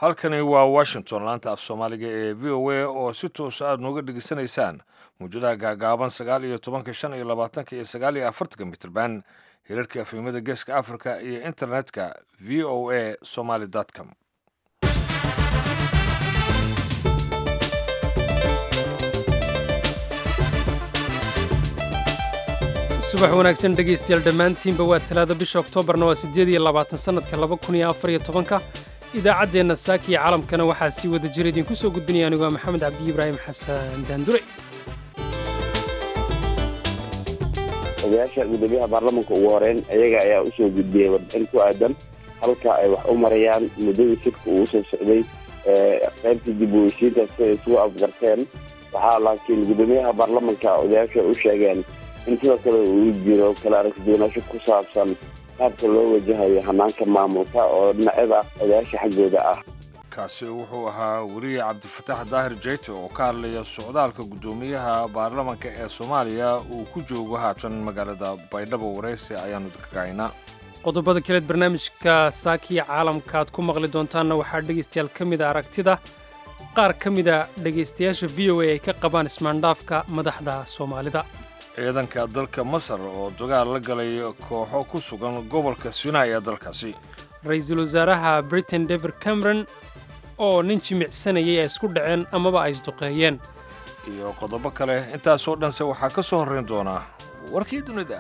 halkani waa washington laanta af soomaaliga ee v o a oo si toosa aad nooga dhegeysanaysaan mawjadaha gaagaaban sagaal iyo tobanka shan iyo labaatanka iyo sagaal iyo afartanka mitrban hirarka afimada geeska africa iyo internetka v o a somaly com subax wanaagsan dhegaystayaal dhammaantiinba waa talaada bisha oktoobarna waa siddeed iyo labaatan sannadka laba kun iyo afar iyo tobanka idaacaddeenna saaka iyo caalamkana waxaa sii wada jira idinku soo gudbinaya anigu waa maxamed cabdi ibraahim xasan daandure odayaasha gudoomiyaha baarlamanka ugu horeyn iyaga ayaa usoo gudbiyey warbixin ku aadan halka ay wax u marayaan muddadii shirka uu usoo socday qaybta dib u heshiinta si ay isugu afgarteen waxaa laakiin gudoomiyaha baarlamanka odayaasha u sheegeen in sidoo kale uu jiro kala aragtiduwanasho ku saabsan qaabka loo wajahayo hanaanka maamulka oo dhinacyada odayaasha xaggooda ah kaasi wuxuu ahaa weriye cabdifataax daahir jeyte oo ka hadlaya socdaalka guddoomiyaha baarlamanka ee soomaaliya uu ku joogo haatan magaalada baydhabo waraysi ayaanu kagahaynaa qodobada kaleed barnaamijka saakiya caalamka aad ku maqli doontaanna waxaa dhegaystayaal ka mida aragtida qaar ka mida dhegaystayaasha v o a ay ka qabaan ismaandhaafka madaxda soomaalida ciidanka dalka masar oo dagaal la galay kooxo ku sugan gobolka sinai ee dalkaasi ra-iisul wasaaraha britain david cameron oo nin jimicsanayay ay isku dhaceen amaba ay isduqeeyeen iyo qodobo kale intaasoo dhanse waxaa ka soo horrayn doonaa warkii dunida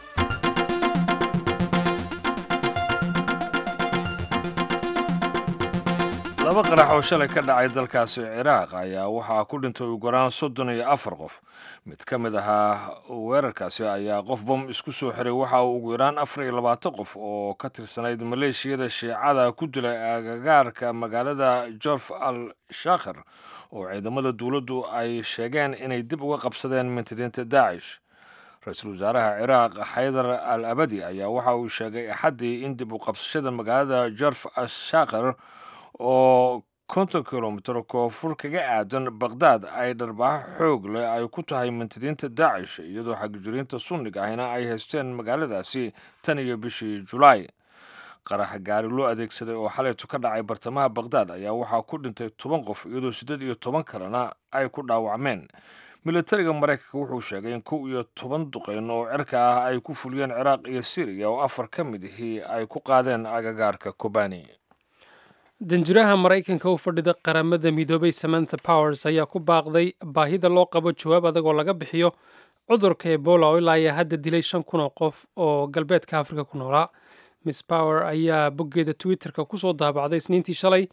laba qarax oo shalay ka dhacay dalkaasi ciraaq ayaa waxaa ku dhintay ugu yaraan soddon iyo afar qof mid ka mid ahaa weerarkaasi ayaa qof bom isku soo xiray waxa uu ugu yaraan afar iyo labaatan qof oo ka tirsanayd maleeshiyada shiicada ku dilay agagaarka magaalada jorf al shakhir oo ciidamada dowladdu ay sheegeen inay dib uga qabsadeen mintidiinta daacish ra-iisul wasaaraha ciraaq xaydar al abadi ayaa waxa uu sheegay axaddii in dib u qabsashada magaalada jorf al shakhir oo konton kilomitir koonfur kaga aadan baqhdaad ay dharbaaxo xoog leh ay ku tahay mintidiinta daacish iyadoo xagjiriinta sunniga ahina ay haysteen magaaladaasi tan iyo bishii julaay qaraxa gaari loo adeegsaday oo xalaytu ka dhacay bartamaha baqhdaad ayaa waxaa ku dhintay toban qof iyadoo siddeed iyo toban kalena ay ku dhaawacmeen militariga maraykanka wuxuu sheegay in kow iyo toban duqeyn oo cirka ah ay ku fuliyeen ciraaq iyo siriya oo afar ka mid ihii ay ku qaadeen agagaarka kobani danjiraha maraykanka u fadhida qaramada midoobay samantha powers ayaa ku baaqday baahida loo qabo jawaab adag oo laga bixiyo cudurka ebola oo ilaa ayaa hadda dilay shan kun oo qof oo galbeedka afrika ku noolaa miss power ayaa boggeeda twitterka kusoo daabacday isniintii shalay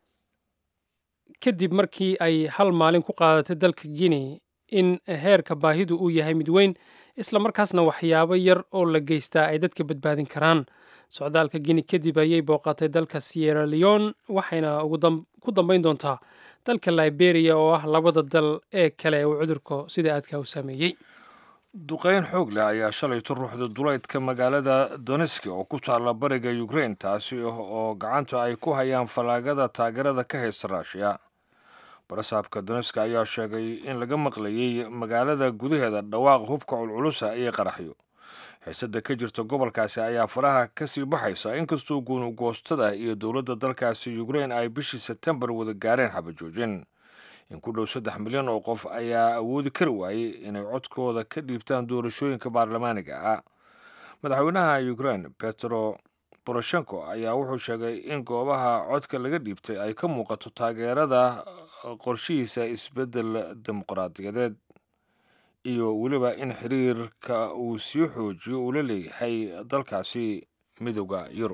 kadib markii ay hal maalin ku qaadatay dalka guinea in heerka baahidu uu yahay mid weyn islamarkaasna waxyaabo yar oo la geystaa ay dadka badbaadin karaan socdaalka gini kadib ayay booqatay dalka sierra leon waxayna ku dambayn doontaa dalka liberia oo ah labada dal ee kale uu cudurku sida aadka u saameeyey duqeyn xoog leh ayaa shalayto ruuxda duleydka magaalada doneski oo ku taalla bariga ukrain taasi oo gacanta ay ku hayaan fallaagada taageerada ka haysta raashiya barasaabka doneska ayaa sheegay in laga maqlayey magaalada gudaheeda dhawaaq hubka culculusa iyo qaraxyo xiisada ka jirta gobolkaasi ayaa faraha kasii baxaysa inkastoo guunugoostada iyo dowladda dalkaasi ukrain ay bishii sebtembar wada gaareen xabajoojin in ku dhow saddex milyan oo qof ayaa awoodi kari waayey inay codkooda ka dhiibtaan doorashooyinka baarlamaaniga ah madaxweynaha ukrain petro boroshenko ayaa wuxuu sheegay in goobaha codka laga dhiibtay ay ka muuqato taageerada qorshihiisa isbeddel dimuqraadiyadeed iyo weliba in xiriirka uu sii xoojiyo uu la leeyahay dalkaasi midooda yurub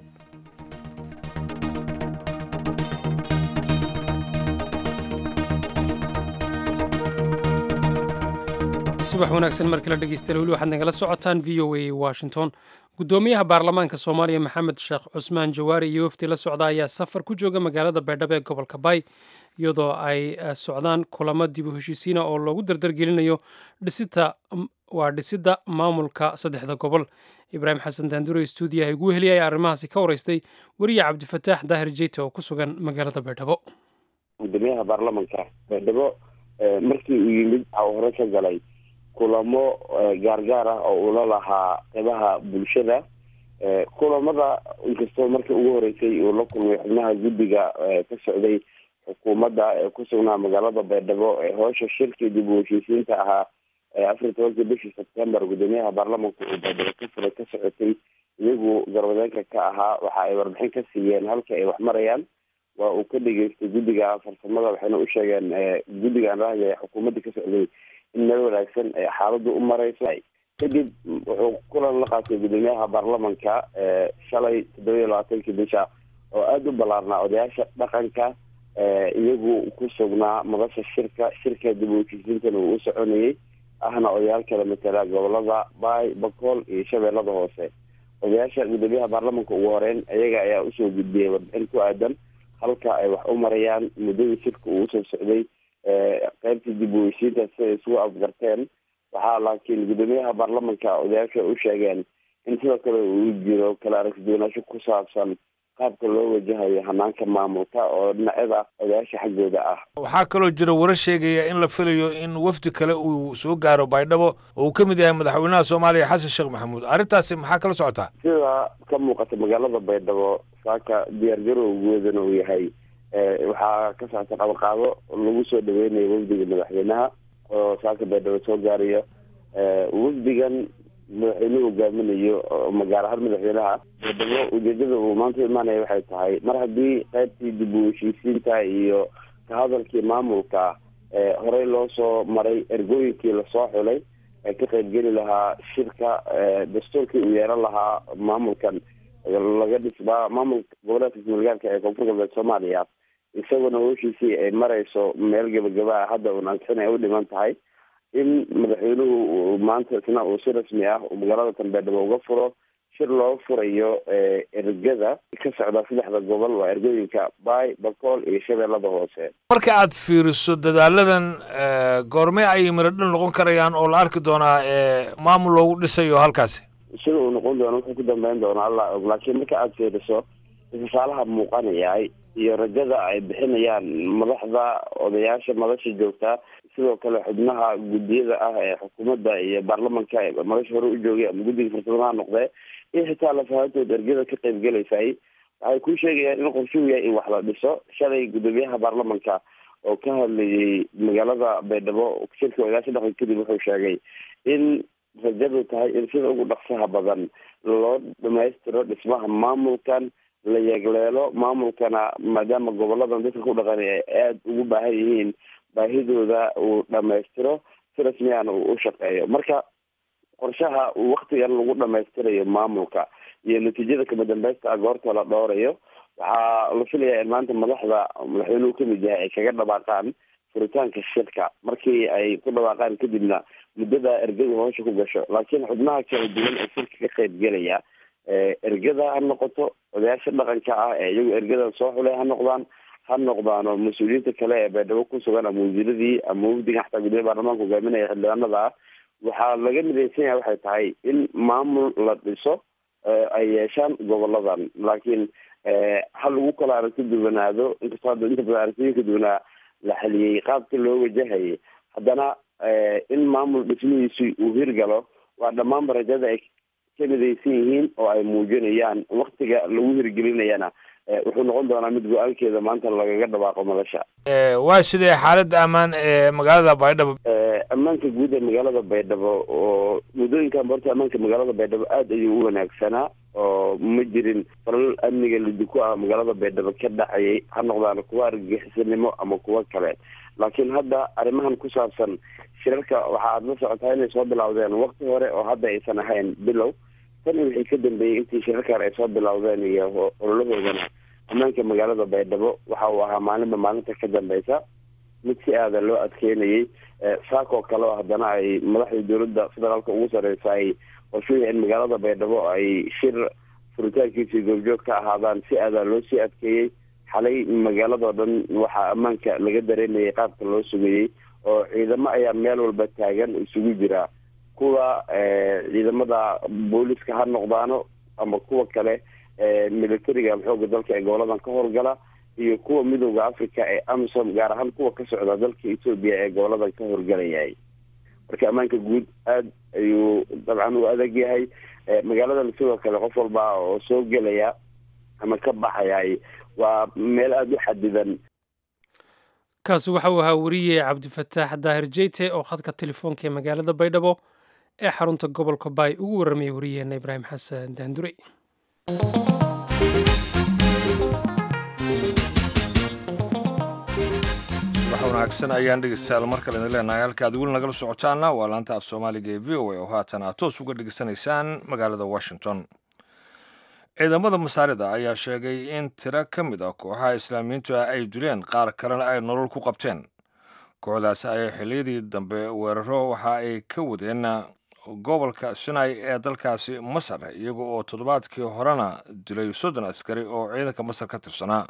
subax wanaagsan mar kale dhegeystayaal weli waxaad nagala socotaan v o a washington guddoomiyaha baarlamaanka soomaaliya maxamed sheekh cusmaan jawaari iyo wafdi la socda ayaa safar ku jooga magaalada baydhabo ee gobolka bay iyadoo ay socdaan kulamo dib u heshiisiina oo loogu dardargelinayo dhisita waa dhisidda maamulka saddexda gobol ibraahim xasan daandure stuudiyaha igu heliyay arrimahaasi ka waraystay weriye cabdifataax daahir jeyte oo ku sugan magaalada baydhabo gudoomiyaha baarlamanka baydhabo markii uu yimid waxa uu hore ka galay kulamo gaargaar ah oo ula lahaa qeybaha bulshada kulamada inkastoo markii ugu horeysay uu la kulmay xubnaha guddiga ka socday xukuumadda ee ku sugnaa magaalada baydhabo ee hoosha shirkii dib u heshiisiinta ahaa afar iyo tobankii bishii sebtembar guddoomiyaha baarlamanka uu baydhabo ka furay ka socotay iyagu garwadeenka ka ahaa waxa ay warbixin ka siiyeen halka ay wax marayaan waa uu ka dhageystay guddiga farsamada waxayna u sheegeen guddigaan raahaya xukuumadda ka socday in meel wanaagsan ay xaaladdu u mareyso kadib wuxuu kulan la qaatay guddoomiyaha baarlamanka shalay toddoba iyo labaatankii bisha oo aada u ballaarnaa odayaasha dhaqanka iyagu ku sugnaa madasha shirka shirka dib u heshiisiintana uu u soconayay ahna odayaal kala matala gobolada baay bakool iyo shabeellada hoose odayaasha guddoomiyaha baarlamanka ugu horeyn iyaga ayaa usoo gudbiyey warbixin ku aadan halka ay wax u marayaan muddadii shirka uu usoo socday qeybtii dib u heshiinta siday isugu afgarteen waxaa laakiin guddoomiyaha baarlamanka odayaasha u sheegeen in sidoo kale uu jiro kala aragtiduwanaansho ku saabsan qaabka loo wajahayo hanaanka maamulka oo dhinacyada odayaasha xaggooda ah waxaa kaloo jira warar sheegaya in la filayo in wafdi kale uu soo gaaro baydhabo oo uu ka mid yahay madaxweynaha soomaaliya xasan sheekh maxamuud arrintaasi maxaa kala socotaa sida ka muuqata magaalada baydhabo saaka diyaargarowgoodana uu yahay waxaa ka socota qabaqaado lagu soo dhaweynayo wafdiga madaxweynaha oo saaka baydhabo soo gaarayo wafdigan madaxweynuhu hogaaminayo magaar ahaan madaxweynaha baydhabo ujeedada uu maanta imaanaya waxay tahay mar haddii qaybtii dib u heshiisiinta iyo ka hadalkii maamulka horey loo soo maray ergooyinkii lasoo xulay ee ka qaybgeli lahaa shirka dastuurkii uu yeelan lahaa maamulkan laga dhisbaa maamulka goboleedka ismaalgaarka ee koonfur galbeed soomaaliya isaguna howshiisii ay mareyso meel gebagaba ah hadda uun ansixin ay u dhiman tahay in madaxweynuhu maanta isna uu si rasmi ah uu magaalada tanbeedhabo uga furo shir loo furayo ergada ka socda saddexda gobol waa ergooyinka baay bakool iyo shabeellada hoose marka aad fiiriso dadaaladan goormee ayay miradhal noqon karayaan oo la arki doonaa maamul loogu dhisayo halkaasi sida uu noqon doono wuxuu ku dambeyn doona allah og laakiin marka aada fiiriso ifasaalaha muuqanaya iyo rajada ay bixinayaan madaxda odayaasha madasha joogtaa sidoo kale xubnaha guddiyada ah ee xukuumadda iyo baarlamanka madasha hore u joogay ama guddiga farsamadaha noqdee iyo xitaa lafahantood ergada ka qayb gelaysay waxay ku sheegayaan in qorshuhu yahay in wax la dhiso shalay guddoomiyaha baarlamanka oo ka hadlayay magaalada baydhabo shirka odayaasha dhaqan kadib wuxuu sheegay in rajadu tahay in sida ugu dhaqsaha badan loo dhamaystiro dhismaha maamulkan la yeegleelo maamulkana maadaama goboladan dadka ku dhaqan ay aada ugu baahan yihiin baahidooda uu dhamaystiro si rasmiyana uu u shaqeeyo marka qorshaha waktigan lagu dhamaystirayo maamulka iyo natiijada kama dambeysta a goorta la dhowrayo waxaa la filayaa in maanta madaxda madaxweynuhu kamid yahay ay kaga dhawaaqaan furitaanka shirka markii ay ku dhawaaqaan kadibna muddada ergadu hoosha ku gasho laakiin xubnaha kala duwan ee shirka ka qayb gelaya ergada ha noqoto odayaasha dhaqanka ah ee iyagu ergadan soo xulay ha noqdaan ha noqdaano mas-uuliyiinta kale ee baydhabo ku sugan ama wasiiradii ama wafdiga xataa gudoomiya baarlamaanka hogaaminaya xildhibaanada ah waxaa laga midaysan yahay waxay tahay in maamul la dhiso ay yeeshaan goboladan laakiin ha lagu kala aragti duwanaado inkastoo hadda inta badan aragtiyinka duwanaa la xaliyey qaabka loo wajahayay haddana in maamul dhismihiisi uu hirgalo waa dhammaanba rajada ay ka midaysan yihiin oo ay muujinayaan waktiga lagu hirgelinayana wuxuu noqon doonaa mid go-aankeeda maanta lagaga dhawaaqo madasha waa sidee xaaladda ammaan ee magaalada baydhabo ammaanka guud ee magaalada baydhabo oo muddooyinkan horta ammaanka magaalada baydhabo aada ayuu u wanaagsanaa oo ma jirin falal amniga lidiku ah magaalada baydhabo ka dhacayay ha noqdaan kuwa argagixisanimo ama kuwo kale laakiin hadda arrimahan ku saabsan shirarka waxa aad la socotaa inay soo bilowdeen wakti hore oo hadda aysan ahayn bilow tani wixii ka dambeeyey intii shirarkan ay soo bilowdeen iyo ololahoodana ammaanka magaalada baydhabo waxa uu ahaa maalinba maalinta ka dambeysa mid si aada loo adkeynayay saakoo kale oo haddana ay madaxda dowladda federaalka ugu sareysa ay qorshuhii in magaalada baydhabo ay shir furitaankiisii goobjoog ka ahaadaan si aadaa loo sii adkeeyey xalay magaaladao dhan waxaa ammaanka laga dareemayay qaabka loo sugayey oo ciidamo ayaa meel walba taagan isugu jira kuwa ciidamada booliska ha noqdaano ama kuwa kale militariga xooga dalka ee goboladan ka howlgala iyo kuwa midooda africa ee amisom gaar ahaan kuwa ka socda dalka etoobiya ee goboladan ka howlgalayay marka ammaanka guud aada ayuu dabcan u adag yahay magaaladana sidoo kale qof walba oo soo gelaya ama ka baxaya waa meel aada u xadidan kaasi waxa uu ahaa weriye cabdifataax daahir jeyte oo khadka telefoonka ee magaalada baydhabo ee xarunta gobolka baay ugu warramayay wariyaheena ibraahim xasan daandure wax wanaagsan ayaan dhegeystayaal mar kale idin leenahay halka aad weli nagala socotaana waa laanta af soomaaliga ee v o a oo haatan aad toos uga dhegeysanaysaan magaalada washington ciidamada masaarida ayaa sheegay in tiro ka mid ah kooxaha islaamiyiintu ah ay dileen qaar kalena ay nolol ku qabteen kooxdaasi ayaa xilliyadii dambe weeraro waxa ay ka wadeen gobolka sinai ee dalkaasi masar iyaga oo toddobaadkii horena dilay soddon askari oo ciidanka masar ka tirsanaa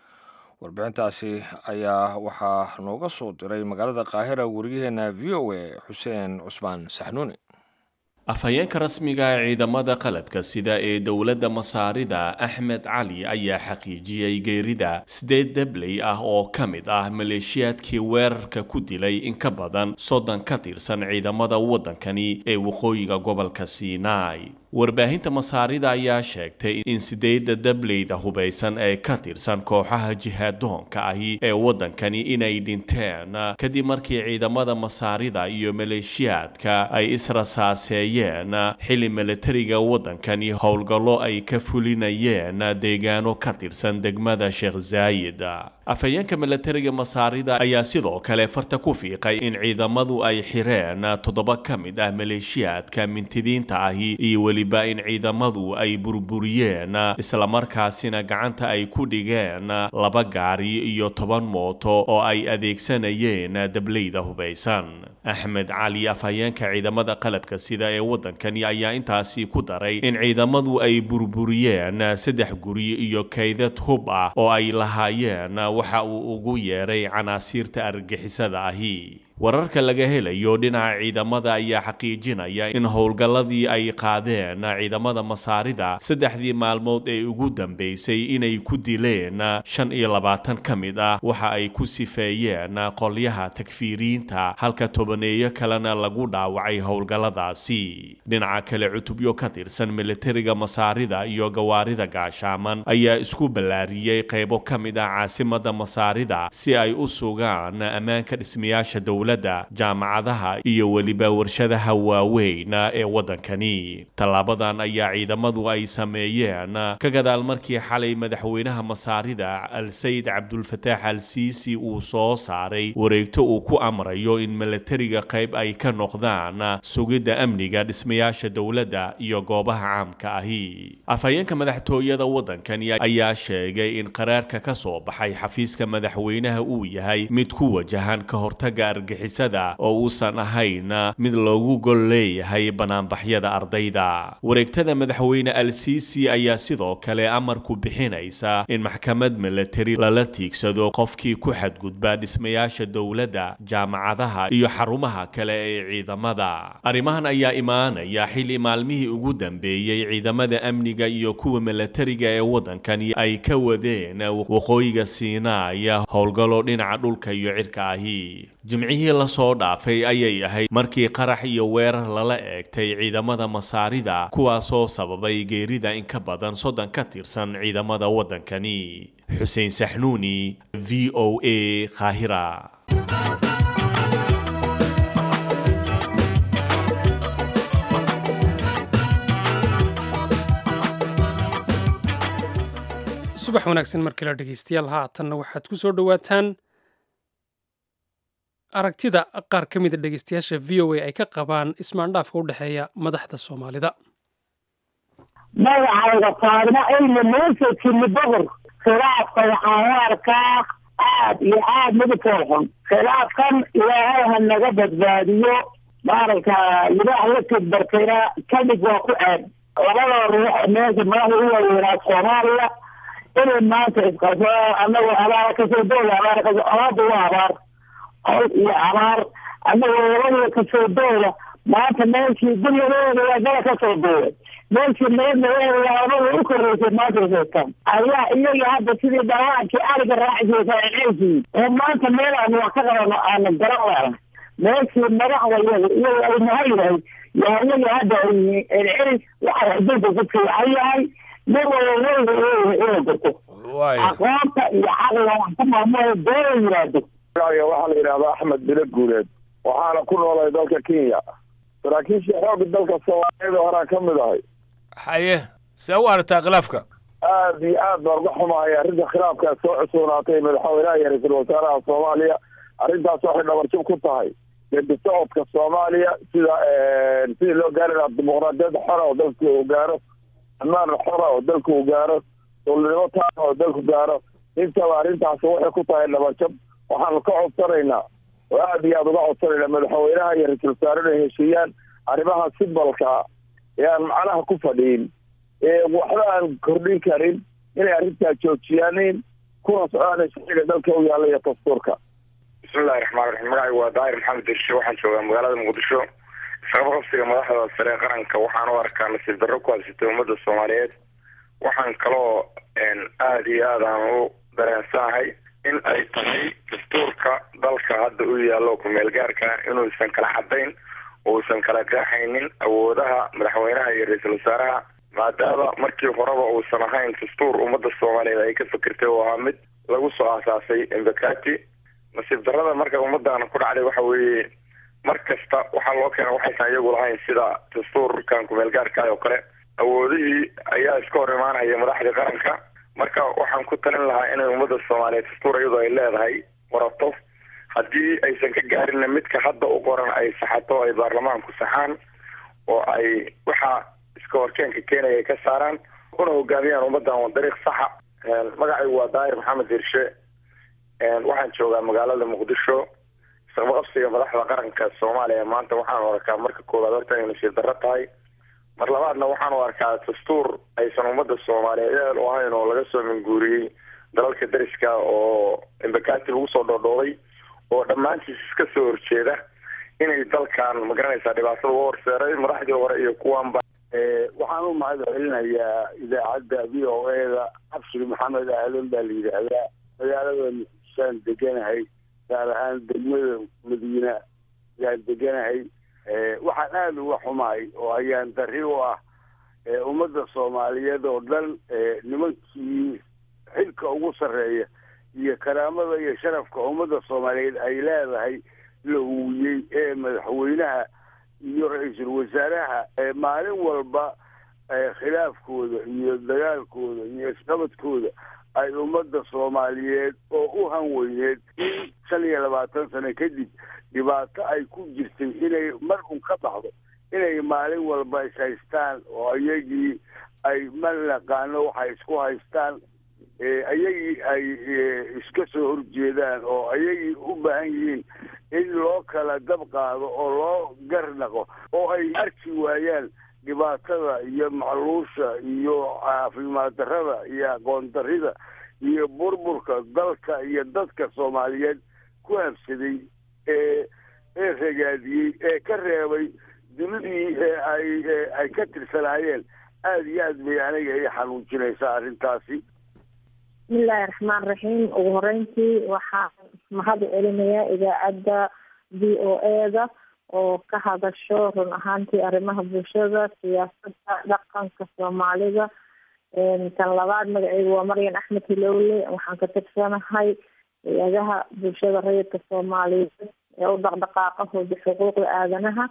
warbixintaasi ayaa waxaa nooga soo diray magaalada qaahira wariyaheena v o a xuseen cusmaan saxnuuni afhayeenka rasmiga ee ciidamada qalabka sida ee dowladda masaarida axmed cali ayaa xaqiijiyey geerida sideed dabley ah oo ka mid ah maleeshiyaadkii weerarka ku dilay in ka badan soddon ka tirsan ciidamada waddankani ee waqooyiga gobolka sinai warbaahinta masaarida ayaa sheegtay in sideedda dableyda hubaysan ee ka tirsan kooxaha jihaadoonka ahi ee waddankani inay dhinteen kadib markii ciidamada masaarida iyo maleeshiyaadka ay israsaaseeyeen xilli milatariga waddankani howlgallo ay ka fulinayeen deegaano ka tirsan degmada sheekh zaayid afhayeenka milatariga masaarida ayaa sidoo kale farta ku fiiqay in ciidamadu ay xireen toddoba ka mid ah maleeshiyaadka mintidiinta ahi iyo weliba in ciidamadu ay burburiyeen islamarkaasina gacanta ay ku dhigeen laba gaari iyo toban mooto oo ay adeegsanayeen dableyda hubaysan axmed cali afhayeenka ciidamada qalabka sida ee waddankani ayaa intaasi ku daray in ciidamadu ay burburiyeen saddex guri iyo kaydad hub ah oo ay lahaayeen waxa uu ugu yeeray canaasiirta argixisada ahi wararka laga helayo dhinaca ciidamada ayaa xaqiijinaya in howlgalladii ay qaadeen ciidamada masaarida saddexdii maalmood ee ugu dambeysay inay ku dileen shan iyo labaatan ka mid ah waxa ay ku sifeeyeen qolyaha takfiiriinta halka tobaneeyo kalena lagu dhaawacay howlgalladaasi dhinaca kale cutubyo ka tirsan militariga masaarida iyo gawaarida gaashaaman ayaa isku ballaariyey qaybo ka mid ah caasimada masaarida si ay u sugaan ammaanka dhismayaasha dowladda jaamacadaha iyo weliba warshadaha waaweyn ee waddankani tallaabadan ayaa ciidamadu ay sameeyeen ka gadaal markii xalay madaxweynaha masaarida al-sayid cabdulfataax al siisi uu soo saaray wareegto uu ku amrayo in milatariga qayb ay ka noqdaan sugidda amniga dhismayaasha dowladda iyo goobaha caamka ahi afhayeenka madaxtooyada waddankani ayaa sheegay in qaraarka ka soo baxay xafiiska madaxweynaha uu yahay mid ku wajahan ka hortaga argixisada oo uusan ahayn mid loogu gol leeyahay banaanbaxyada ardayda wareegtada madaxweyne al siisi ayaa sidoo kale amarku bixinaysa in maxkamad milatari lala tiigsado qofkii ku xadgudba dhismayaasha dowladda jaamacadaha iyo xarumaha kale ee ciidamada arrimahan ayaa imaanaya xilli maalmihii ugu dambeeyey ciidamada amniga iyo kuwa milatariga ee waddankani ay ka wadeen waqooyiga siinaaya howlgallo dhinaca dhulka iyo cirka ahi jimcihii lasoo dhaafay ayay ahayd markii qarax iyo weerar lala eegtay ciidamada masaarida kuwaasoo sababay geerida in ka badan soddon ka tirsan ciidamada waddankani xuseen saxnuuni v o a qaahira subax wanaagsan mar kale dhegeystayaal haatanna waxaad ku soo dhowaataan aragtida qaar ka mida dhegeystayaasha v o a ay ka qabaan ismaandhaafka u dhexeeya madaxda soomaalida magacayga taagna ayna meesha timi boqor khilaafka waxaan u arkaa aad iyo aad midabkoo xun khilaafkan ilaahay ha naga badbaadiyo maaragta ilaah la tidbarkayna kadhig waa ku ceeb labada ruux meesha madaxda u waaweynaa soomaaliya inay maanta isqaso anagoo abaara kasoo doola abaara kasoo abaarda waa abaar col iyo abaar anagoo labadiga kasoo doola maanta meeshii guryadeeda waa gala kasoo duulay meeshii nabadnadeeda labada u koreysay maanta sheegtaan ayaa iyaga hadda sidii dhalaankii ariga raacisaysa ceelkii oo maanta meel aan wax ka qabano aana garan laana meeshii madaxda iyaga iyaga ay mahayrahay yaanaga hadda ay yihiin celcelis waxa adduunka ku fiican yahay nin wala weyga leeyahay inuu garto waaya aqoonta iyo caqliga wax ku maamula doona yiraahdo magaciga waxaa la yidhahdaa axmed bilo guuleed waxaana ku noolay dalka kenya saraakiisha xoogga dalka soomaaliyada horaa ka mid ahay haye see u aragtaa khilaafka aad iyo aad baan uga xumahay arrinta khilaafkaa soo cusubnaatay madaxweynaha iyo ra-iisul wasaaraha soomaaliya arrintaas waxay dhabarjab ku tahay geedi socodka soomaaliya sida sidii loo gaari lahaa dimuqraadiyad xora oo dalku uu gaaro ammaan xora oo dalku uu gaaro dowladnimo taana oo dalku gaaro intaba arrintaas waxay ku tahay dhabarjab waxaanu ka codsanaynaa oo aad iyo aad uga codsanaynaa madaxweynaha iyo ra-iisul wasaare inay heshiiyaan arrimaha sibalka ee aan macnaha ku fadhiin ee waxba aan kordhin karin inay arrintaa joojiyaanin kuna socdaan sharciga dalka u yaalla iyo dastuurka bismillahi raxmaan raxiim magacaygu waa daahir maxamed dirshe waxaan joogaa magaalada muqdisho isqaba qabsiga madaxda sare ee qaranka waxaan u arkaa nasiib darro ku haysatay ummadda soomaaliyeed waxaan kaloo aada iyo aad aan u dareensanahay in ay tahay dastuurka dalka hadda u yaallo ku-meel gaarka inuusan kala cadayn uusan kala qeexaynin awoodaha madaxweynaha iyo ra-iisul wasaaraha maadaama markii horeba uusan ahayn dastuur ummadda soomaaliyeed ay ka fikirtay oo ahaa mid lagu soo aasaasay embakati nasiib darrada marka ummaddan ku dhacday waxa weeye mar kasta waxaa loo keena waxaysan iyagu lahayn sida dastuurkan ku-meel gaarka oo kale awoodihii ayaa iska hor imaanaya madaxdii qaranka marka waxaan ku talin lahaa inay ummadda soomaaliyeed dastuur iyadoo ay leedahay warato haddii aysan ka gaarinna midka hadda u qoran ay saxato ay baarlamaanku saxaan oo ay waxa iska horkeenka keenaya ay ka saaraan una hogaamiyaan ummaddan waa dariiq saxa magacaygu waa daahir maxamed hirshe waxaan joogaa magaalada muqdisho isqabaqabsiga madaxda qaranka soomaaliya maanta waxaan u arkaa marka koowaad horta inay nasiib darro tahay mar labaadna waxaan u arkaa dastuur aysan ummadda soomaaliyeed eel u ahayn oo laga soo minguuriyey dalalka dariska oo embakati lagu soo dhoodhoobay oo dhammaantiis iska soo horjeeda inay dalkan magaranaysaa dhibaatada u horseeray madaxdii hore iyo kuwanba waxaan u mahad celinayaa idaacadda v o a da cabshir maxamed aadan baa la yidhaahdaa magaalada muqdishoaan deganahay gaar ahaan degmada madiina yaan deganahay waxaan aada uga xumahay oo ayaan dari u ah ummadda soomaaliyeed oo dhan nimankii xilka ugu sarreeya iyo karaamada iyo sharafka ummadda soomaaliyeed ay leedahay la huwiyey ee madaxweynaha iyo ra-iisul wasaaraha maalin walba khilaafkooda iyo dagaalkooda iyo isqabadkooda ay ummadda soomaaliyeed oo u hanweyneed in shan iyo labaatan sano kadib dhibaato ay ku jirtay inay mar un ka baxdo inay maalin walba is haystaan oo iyagii ay ma naqaano waxay isku haystaan iyagii ay iska soo horjeedaan oo iyagii u baahan yihiin in loo kala dab qaado oo loo garnaqo oo ay arki waayaan dhibaatada iyo macluusha iyo caafimaad darrada iyo aqoon darrida iyo burburka dalka iyo dadka soomaaliyeed ku habsaday ee ee ragaadiyey ee ka reebay dunidii ee ay ay ka tirsanaayeen aada iyo aad bay aniga ii xanuujinaysaa arrintaasi bismillahi raxmaan raxiim ugu horeyntii waxaan mahad celinayaa idaacadda v o a da oo ka hadasho run ahaantii arrimaha bulshada siyaasadda dhaqanka soomaalida tan labaad magaceygu waa maryan axmed hilowle waxaan ka tirsanahay hay-adaha bulshada rayidka soomaaliyeed ee u dhaqdhaqaaqa hooda xuquuqda aadanaha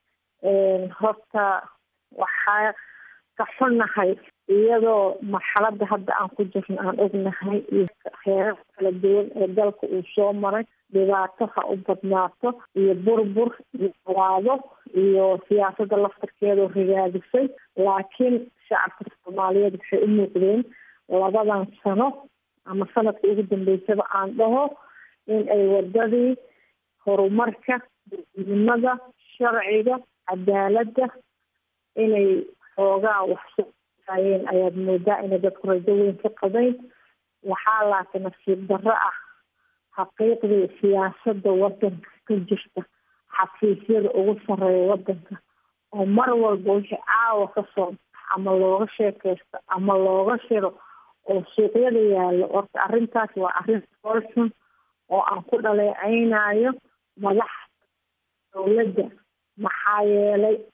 horta waxaa ka xunnahay iyadoo marxalada hadda aan ku jirno aan ognahay iyo heerar kala duwan ee dalka uu soo maray dhibaato ha u badnaato iyo burbur iyo waado iyo siyaasadda laftarkeedao rigaadisay laakiin shacabka soomaaliyeed waxay u muuqdeen labadan sano ama sanadka ugu dambeysaba aan dhaho in ay wadadii horumarka midnimada sharciga cadaaladda inay xoogaa wax ayeen ayaad moodaa inay dadku rajo weyn ka qabayn waxaa laakiin nasiib darro ah xaqiiqdii siyaasadda wadanka ka jirta xafiisyada ugu sarreeya wadanka oo mar walba wixii caawa kasoo bax ama looga sheekeysto ama looga shiro oo suuqyada yaallo horta arrintaas waa arrin folxun oo aan ku dhaleeceynayo madax dowladda maxaa yeelay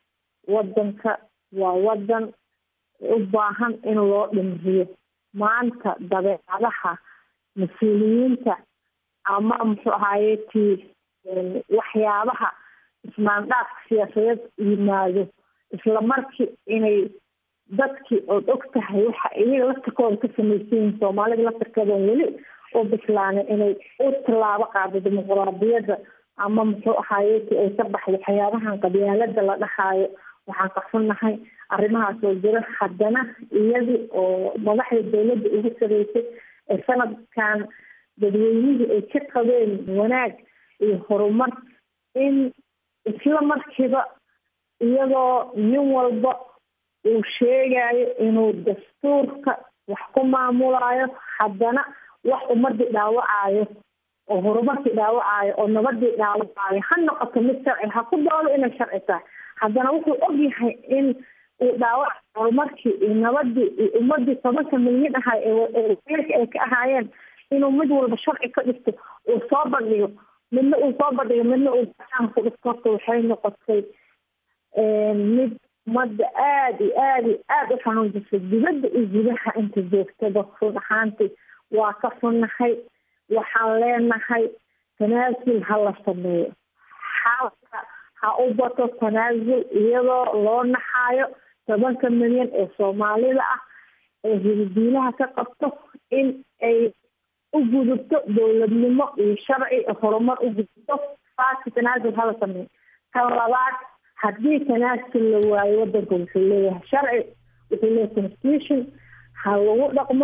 wadanka waa wadan u baahan in loo dhimriyo maanta dabeecadaha mas-uuliyiinta ama muxuu ahaaye ti waxyaabaha ismaandhaafka siyaasadeed yimaado isla markii inay dadkii ood og tahay waxa iyaga laftirkooda ka samaysan yihiin soomaalida laftirkeedan weli u bislaanay inay u tallaabo qaado dimuquraadiyadda ama muxuu ahaaye ti ay ka baxdo waxyaabahan qabyaalada la dhahaayo waxaan qarsannahay arrimahaas oo jira haddana iyadii oo madaxda dawladda ugu sareysay ee sanadkan dadweynihii ay ka qabeen wanaag iyo horumar in isla markiiba iyadoo nin walba uu sheegayo inuu dastuurka wax ku maamulayo haddana wax ummadii dhaawacayo oo horumarkii dhaawacayo oo nabadii dhaawacayo ha noqoto mid sharci ha ku doodo inay sharci tahay haddana wuxuu ogyahay in uu dhaawac horumarkii iyo nabadii iyo ummadii tobanka milyan ahay eeweelka ay ka ahaayeen inuu mid walba sharci ka dhigto uu soo bandhigo midna uu soo bandhigo midna uu gaaan ku dhigto horta waxay noqotay mid ummadda aada iyo aada iyo aada u xanuunjisay dibadda iyo gudaha inta joogtaba run ahaantii waa ka funnahay waxaan leenahay tanaasul ha la sameeyo xaalka ha u bato tanaasul iyadoo loo naxaayo tobanka milyan ee soomaalida ah ee hilidiilaha ka qabto in ay u gudubto dowladnimo iyo sharci horumar u gudubto faasi tanaasul hala sameeyo tan labaad haddii tanaasul la waayo wadanka wuxuu leeyahay sharci wuxuu leeyahay constitution ha lagu dhaqmo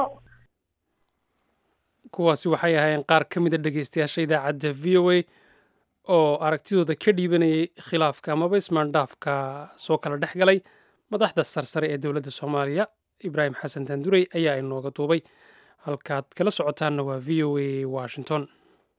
kuwaasi waxay ahaayeen qaar ka mida dhegeystayaasha idaacadda v o a oo aragtidooda ka dhiibanayay khilaafka amaba ismaandhaafka soo kala dhex galay madaxda sarsare ee dowladda soomaaliya ibraahim xasan taandurey ayaa inooga duubay halkaad kala socotaanna waa v o a washington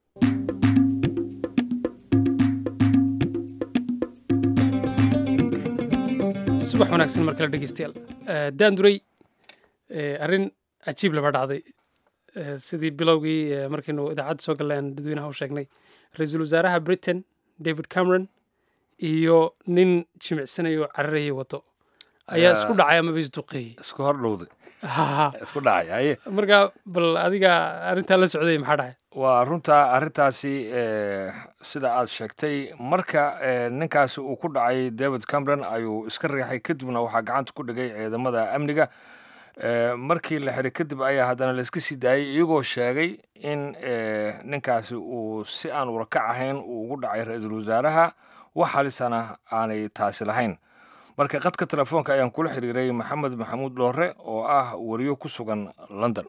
subax wanaagsan mar kale dhegeystayaal daandurey arrin cajiib laba dhacday sidii bilowgii markaynu idaacadda soo galleen dadweynaha u sheegnay ra-iisul wasaaraha britain david cameron iyo nin jimicsanaya oo cararayay wado ayaa isku dhacay amaba isduqeeyey isku hor dhowday isku dhacay haye marka bal adiga arrintaa la socday maxaa dhacay waa runta arrintaasi sida aad sheegtay marka ninkaasi uu ku dhacay david cameron ayuu iska riixay kadibna waxaa gacanta ku dhigay ciidamada amniga markii la xiray kadib ayaa haddana layska sii daayay iyagoo sheegay in ninkaasi uu si aan urakac ahayn uu ugu dhacay ra-iisul wasaaraha wax halisana aanay taasi lahayn marka qadka telefoonka ayaan kula xiriiray maxamed maxamuud dhoore oo ah wariyo ku sugan london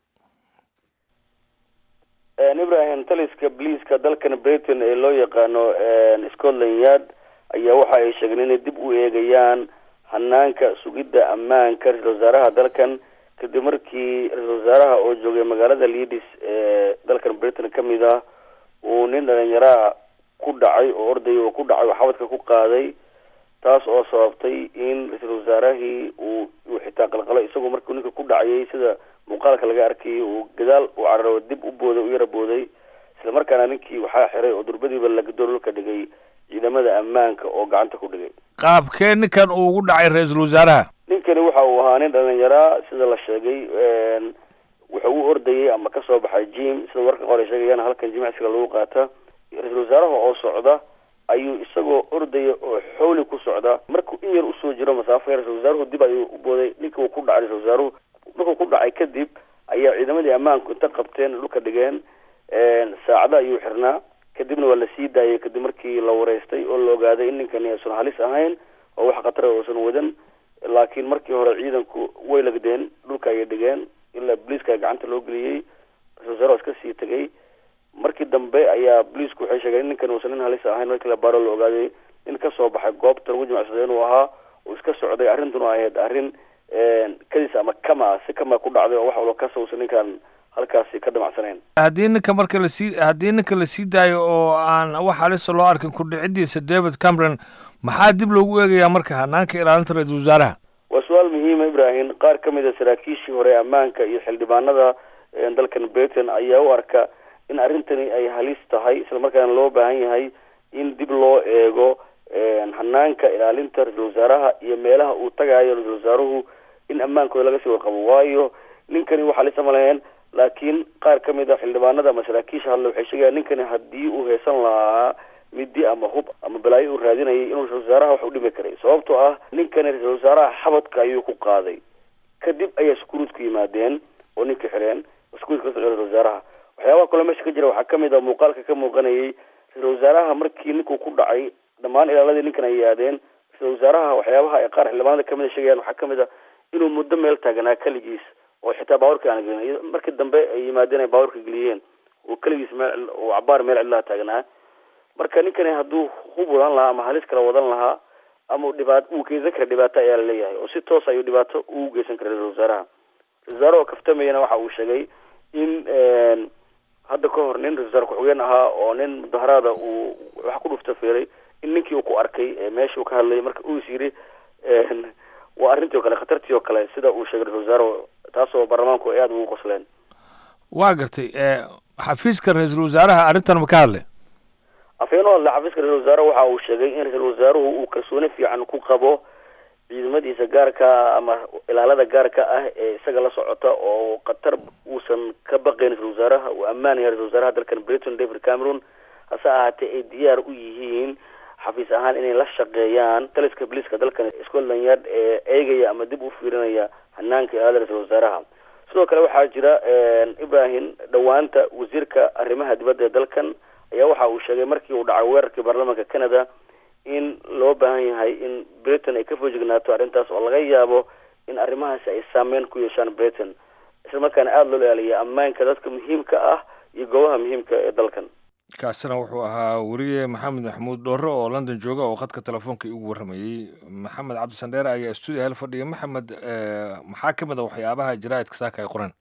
ibrahim taliska bliiska dalkan britain ee loo yaqaano scotland yard ayaa waxa ay sheegeen inay dib u eegayaan hanaanka sugidda ammaanka ra-isul wasaaraha dalkan kadib markii ra-isul wasaaraha oo joogay magaalada leadis ee dalkan britain ka mid ah uu nin dhalinyaraa ku dhacay oo ordaya oo ku dhacay oo xabadka ku qaaday taas oo sababtay in ra-iisul wasaarahii uu uu xitaa qalqalo isagoo markuu ninka ku dhacayay sida muuqaalka laga arkayay uu gadaal u cararo dib u booday u yara booday isla markaana ninkii waxaa xiray oo durbadiiba lagadoolol ka dhigay ciidamada ammaanka oo gacanta ku dhigay qaabkee ninkan uu ugu dhacay ra-iisul wasaaraha ninkani waxa uu ahaa nin dhalinyaraa sida la sheegay wuxuu u ordayay ama kasoo baxay jim sida warka qor ay sheegayaan halkan jimicsiga lagu qaata ra-iisul wasaaraha oo socda ayuu isagoo ordaya oo xooli ku socda markuu in yar usoo jiro masaafo ra-isul wasaaruhu dib ayuu u booday ninka uu ku dhacay ra-isul wasaaruhu markuu ku dhacay kadib ayaa ciidamadii ammaanku inta qabteen dhulka dhigeen saacada ayuu xirnaa kadibna waa la sii daayay kadib markii la wareystay oo la ogaaday in ninkani aysan halis ahayn oo wax khatara uusan wadan laakiin markii hore ciidanku way lagdeen dhulka ayay dhigeen ilaa boliiska gacanta loo geliyey ra-isul wasaare iska sii tegay markii dambe ayaa boliisku waxay sheegeen in ninkan uusan nin halis ahayn markii la baaro la ogaaday in kasoo baxay goobta lagu jimacsaday inuu ahaa uu iska socday arrintuna ahayd arrin kadis ama kama si kama ku dhacday oo wax walba kasa uusan ninkan halkaasi ka damacsanayn haddii ninka marka lasii haddii ninka la sii daayo oo aan wax halisa loo arkin kudhicidiisa david cameron maxaa dib loogu eegayaa marka hanaanka ilaalinta ra-iisul wasaaraha waa su-aal muhiima ibrahim qaar ka mid a saraakiishii hore ammaanka iyo xildhibaanada dalkan britain ayaa u arka in arrintani ay halis tahay isla markaana loo baahan yahay in dib loo eego hanaanka ilaalinta ra-iisul wasaaraha iyo meelaha uu tagaayo ra-isul wasaaruhu in ammaankooda laga sii warqabo waayo ninkani waxaa lisama laheen laakiin qaar ka mid a xildhibaanada ama saraakiisha hadle waxay sheegayaan ninkani haddii uu haysan lahaa midi ama hub ama balaayo uu raadinayay inuu ra-isul wasaaraha wax u dhimi karay sababtoo ah ninkani ra-isul wasaaraha xabadka ayuu ku qaaday kadib ayaa shukuruud ku yimaadeen oo ninka xireen shukuruud ka socda ra-isul wasaaraha waxyaabaha kaloo meesha ka jira waxaa kamid a muuqaalka ka muuqanayay ra-isul wasaaraha markii ninkuu ku dhacay dhammaan ilaaladii ninkan ay yaadeen ra-isul wasaaraha waxyaabaha ay qaar xildhibaanada kamid a sheegayaan waxaa kamid a inuu muddo meel taaganaa keligiis oo xitaa baawarka aan gelin markii dambe ay yimaadeen ay baawarka geliyeen oo keligiis meel oo cabaar meel cidlaha taagnaa marka ninkani hadduu hub wadan lahaa ama halis kala wadan lahaa ama dhibaat uu geysan kara dhibaato ayaa laleeyahay oo si toos ayuu dhibaato ugu geysan kara ra-isul wasaaraha ra-isul wasaare oo kaftamayana waxa uu sheegay in hadda ka hor nin ra-isul wasaare ku-xigeen ahaa oo nin mudaharaada uu wax ku dhufta fiiray in ninkii uu ku arkay meeshuu ka hadlayay marka uu is yiri waa arrintii o kale khatartii oo kale sida uu sheegay ra-isul wasaare taasoo baarlamaanku ay aada ugu qosleen waa gartay xafiiska ra-iisul wasaaraha arrintan ma ka hadlay afhayeenoo hadle xafiiska ra-isul wasaare waxa uu sheegay in ra-isul wasaaruhu uu kalsooni fiican ku qabo ciidamadiisa gaarka ama ilaalada gaarka ah ee isaga la socota oo khatar uusan ka baqayn ra-isul wasaaraha uu ammaanaya ra-isul wasaaraha dalkan britain david cameron hase ahaatee ay diyaar u yihiin xafiis ahaan inay la shaqeeyaan taliska boliiska dalkan scotland yard ee eegaya ama dib u fiirinaya hanaanka ilaalada ra-isul wasaaraha sidoo kale waxaa jira ibrahim dhowaanta wasiirka arrimaha dibadda ee dalkan ayaa waxa uu sheegay markii uu dhacay weerarkii baarlamaanka canada in loo baahan yahay in britain ay ka foojignaato arrintaas oo laga yaabo in arrimahaasi ay saameyn ku yeeshaan britain isla markaana aada loo ilaaliya ammaanka dadka muhiimka ah iyo goobaha muhiimka ee dalkan kaasina wuxuu ahaa weriye maxamed maxamuud dhoore oo london jooga oo khadka telefoonka igu warramayey maxamed cabdi sandheere ayaa stuudio hel fadhiya maxamed maxaa ka mid a waxyaabaha jaraa'idka saaka ay qoreen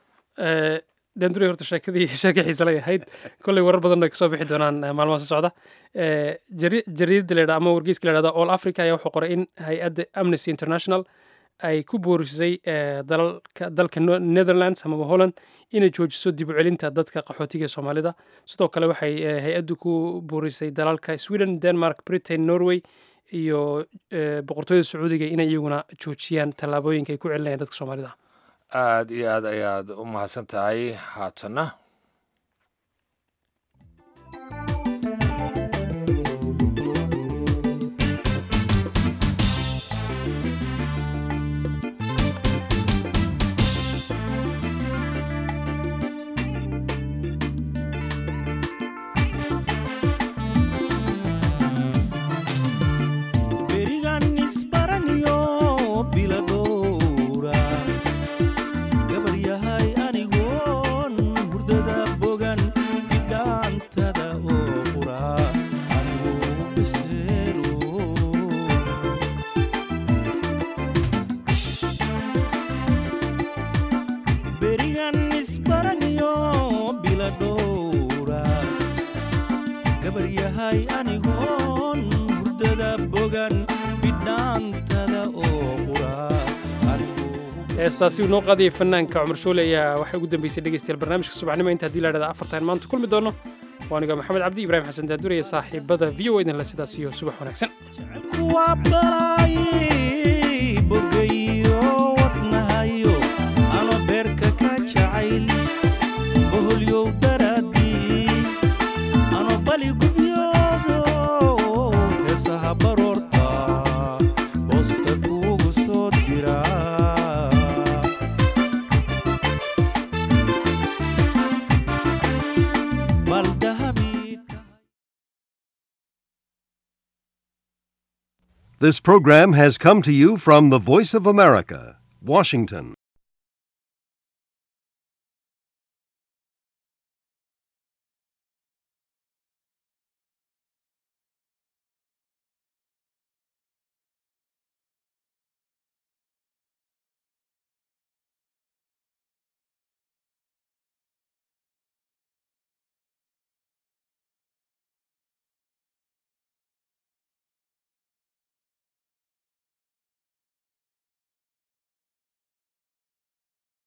danduri horta sheekadii sheeka xiise lay ahayd kolley warar badan ay kasoo bixi doonaan maalmaha soo socda jariidada la ama wargeyska la yhahda all africa ayaa wuxuu qoray in hay-adda amnesty international ay ku boorisay dalalka dalka netherlands amaba holland inay joojiso dib u celinta dadka qaxootiga ee soomaalida sidoo kale waxay hay-addu ku boorisay dalalka sweden denmark britain norway iyo boqortooyada sacuudiga inay iyaguna joojiyaan tallaabooyinka ay ku celinayaan dadka soomaalida aada iyo aad ayaad u mahadsan tahay haatanna heestaasi uu noo qaadayay fanaanka cumar shoole ayaa waxay ugu dambeysay dhegeystayaal barnaamijka subaxnimo inta hadii la dhahda afartan maanta kulmi doono waa aniga maxamed cabdi ibraahim xasan daadure iyo saaxiibada v o idinle sidaas iyo subax wanaagsan This program has come to you from the Voice of America, Washington.